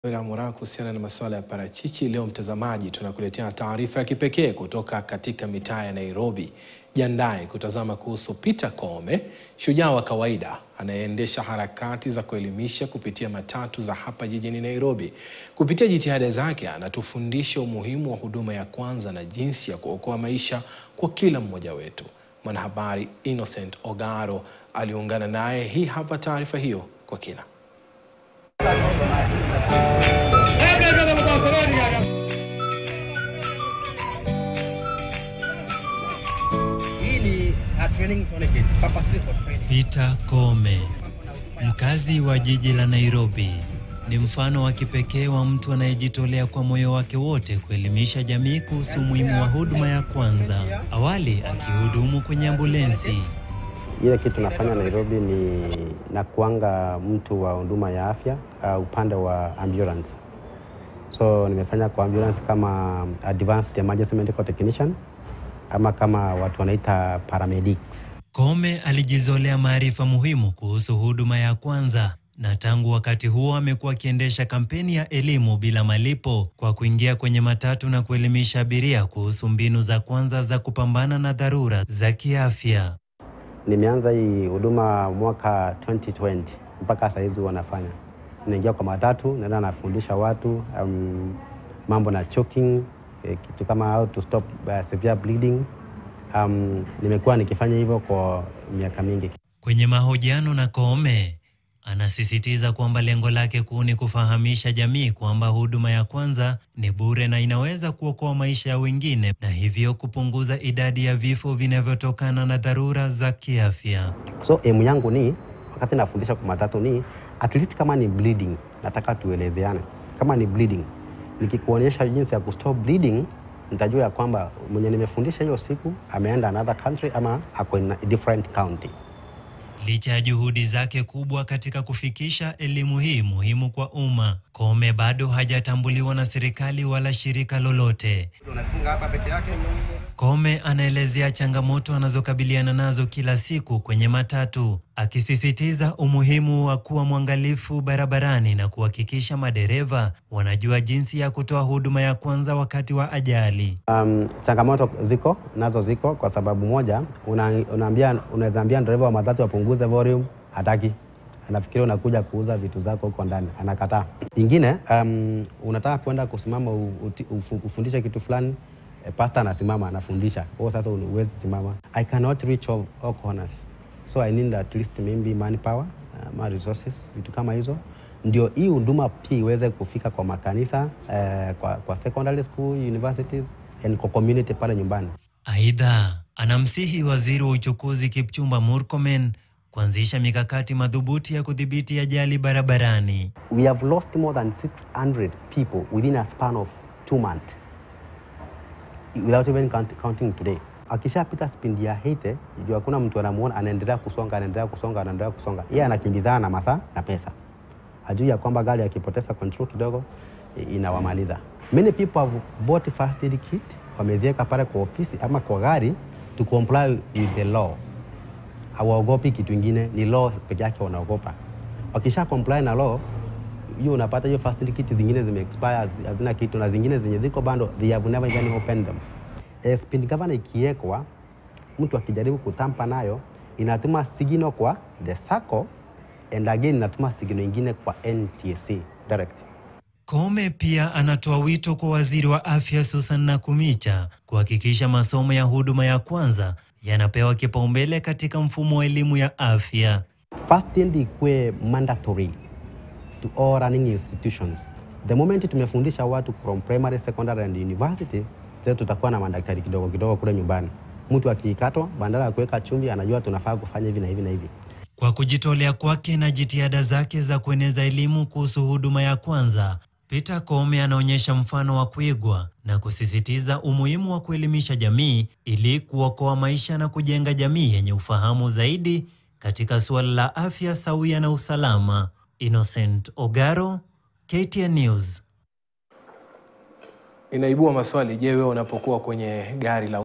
Mura kuhusiana na masuala ya parachichi. Leo mtazamaji, tunakuletea taarifa ya kipekee kutoka katika mitaa ya Nairobi. Jiandae kutazama kuhusu Peter Koome, shujaa wa kawaida anayeendesha harakati za kuelimisha kupitia matatu za hapa jijini Nairobi. Kupitia jitihada zake, anatufundisha umuhimu wa huduma ya kwanza na jinsi ya kuokoa maisha kwa kila mmoja wetu. Mwanahabari Innocent Ogaro aliungana naye. Hii hapa taarifa hiyo kwa kina. Peter Koome, mkazi wa jiji la Nairobi, ni mfano wa kipekee wa mtu anayejitolea kwa moyo wake wote kuelimisha jamii kuhusu umuhimu wa huduma ya kwanza, awali akihudumu kwenye ambulensi. Ile kitu nafanya Nairobi ni nakuanga mtu wa huduma ya afya uh, upande wa ambulance. So nimefanya kwa ambulance kama advanced emergency medical technician ama kama watu wanaita paramedics. Koome alijizolea maarifa muhimu kuhusu huduma ya kwanza na tangu wakati huo amekuwa akiendesha kampeni ya elimu bila malipo kwa kuingia kwenye matatu na kuelimisha abiria kuhusu mbinu za kwanza za kupambana na dharura za kiafya. Nimeanza hii huduma mwaka 2020 mpaka saa hizi wanafanya, naingia kwa matatu, naenda nafundisha watu um, mambo na choking eh, kitu kama how to stop uh, severe bleeding. Um, nimekuwa nikifanya hivyo kwa miaka mingi. Kwenye mahojiano na Koome anasisitiza kwamba lengo lake kuu ni kufahamisha jamii kwamba huduma ya kwanza ni bure na inaweza kuokoa maisha ya wengine na hivyo kupunguza idadi ya vifo vinavyotokana na dharura za kiafya. So emu yangu ni wakati nafundisha kwa matatu ni at least kama ni bleeding, nataka tuelezeane. Kama ni bleeding, nikikuonyesha jinsi ya kustop bleeding, nitajua ya kwamba mwenye nimefundisha hiyo siku ameenda another country ama ako in a different county. Licha ya juhudi zake kubwa katika kufikisha elimu hii muhimu kwa umma, Koome bado hajatambuliwa na serikali wala shirika lolote. Koome anaelezea changamoto anazokabiliana nazo kila siku kwenye matatu, akisisitiza umuhimu wa kuwa mwangalifu barabarani na kuhakikisha madereva wanajua jinsi ya kutoa huduma ya kwanza wakati wa ajali. Um, changamoto ziko nazo ziko kwa sababu moja, una, unaambia unaweza ambia dereva wa matatu apunguze volume, hataki. Anafikiria unakuja kuuza vitu zako huko ndani, anakataa. Ingine um, unataka kwenda kusimama u- uti- ufu- ufundishe kitu fulani eh, pastor anasimama anafundisha, wewe sasa huwezi simama. I cannot reach all, all corners so I need at least maybe manpower uh, ma resources, vitu kama hizo ndio hii huduma pia iweze kufika kwa makanisa eh, kwa, kwa secondary school, universities and kwa community pale nyumbani. Aidha, anamsihi waziri wa uchukuzi Kipchumba Murkomen kuanzisha mikakati madhubuti ya kudhibiti ajali barabarani. We have lost more than 600 people within a span of two months without even count, counting today. Akishapita spindi ya 80 juu hakuna mtu anamuona, anaendelea kusonga, anaendelea kusonga, anaendelea kusonga, yeye anakimbizana na masaa na pesa, ajui ya kwamba gari akipoteza control kidogo i- inawamaliza. Many people have bought first aid kit, wameziweka pale kwa ofisi ama kwa gari to comply with the law hawaogopi kitu ingine, ni law peke yake wanaogopa. Wakisha comply na law hiyo, unapata hiyo first aid kit zingine zime expire, hazi- hazina kitu, na zingine zenye ziko bando they have never even opened them. Eh, speed governor ikiwekwa, mtu akijaribu kutampa nayo inatuma signal kwa the sacco and again inatuma signal ingine kwa NTSA direct. Koome pia anatoa wito kwa waziri wa afya Susan Nakumicha kuhakikisha masomo ya huduma ya kwanza yanapewa kipaumbele katika mfumo wa elimu ya afya. First aid ikuwe mandatory to all running institutions. The moment tumefundisha watu from primary, secondary and university, sasa tutakuwa na madaktari kidogo kidogo kule nyumbani. Mtu akikatwa, badala ya kuweka chumvi, anajua tunafaa kufanya hivi na hivi na hivi. Kwa kujitolea kwake na jitihada zake za kueneza elimu kuhusu huduma ya kwanza, Peter Koome anaonyesha mfano wa kuigwa na kusisitiza umuhimu wa kuelimisha jamii ili kuokoa maisha na kujenga jamii yenye ufahamu zaidi katika suala la afya sawia na usalama. Innocent Ogaro, KTN News. Inaibua maswali. Je, wewe unapokuwa kwenye gari la